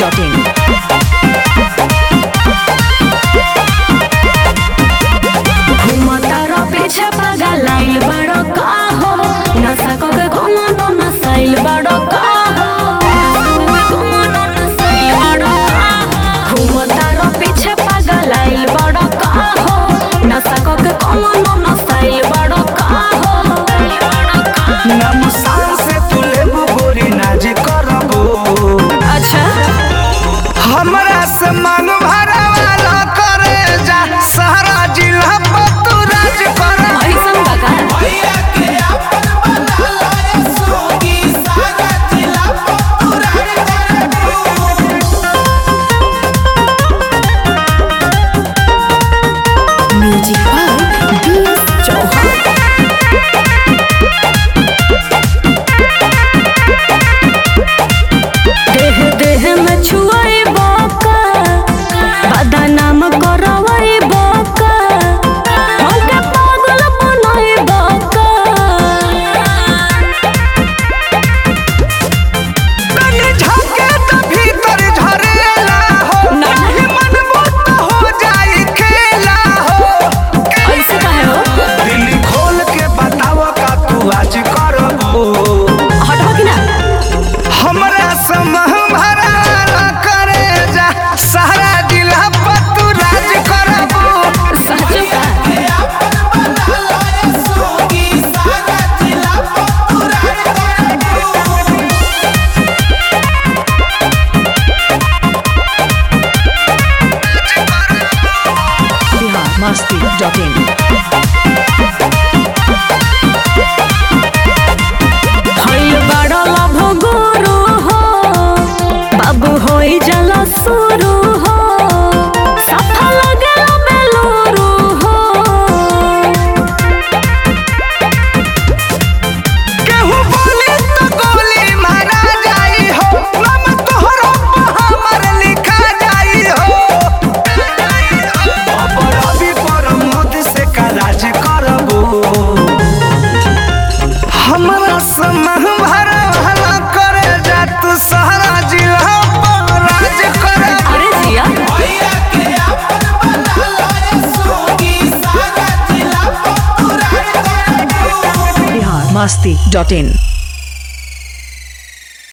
biharmasti.in घुमतारो पीछे पागल आइल बड़ो का हो नशा को के घुमनो नसाइल बड़ो का हो घुमनो नसाइल बड़ो का हो घुमतारो पीछे पागल आइल बड़ो का हो नशा को के घुमनो नसाइल बड़ो का हो नमसान से तू लेबू गोरी नाज करबू अच्छा हमरा से मांग भरा वाला करे जा सारा जिला पर तू राज करबू ऐसन बका म्यूजिक बाय बीएस चौहान देह देह में छुआई बाका बदनाम करवाई बाका हमके पागल बनाई बाका कनी झके त भीतर झरेला हो नहीं मनबू त हो जाई खेला हो ऐसे काहे हो दिल खोल के बताव का तू आज करबू हटो कि ना हमरा समह भरा करे जा सारा जिला पर तू राज करबू सचो का biharmasti.in हईल बड़ा लभ गुरु हो बाबू होई जल सुरु हो सफल गेल बेलुरु हो केहू बोली तो गोली मारा जाई हो नाम तोहरो पर हमर लिखा जाई हो अपराधी पर मौत से का राज करबू हमरा समह भरा भला करे जा तू सहरा जिला पर राज करबू अरे जिया biharmasti.in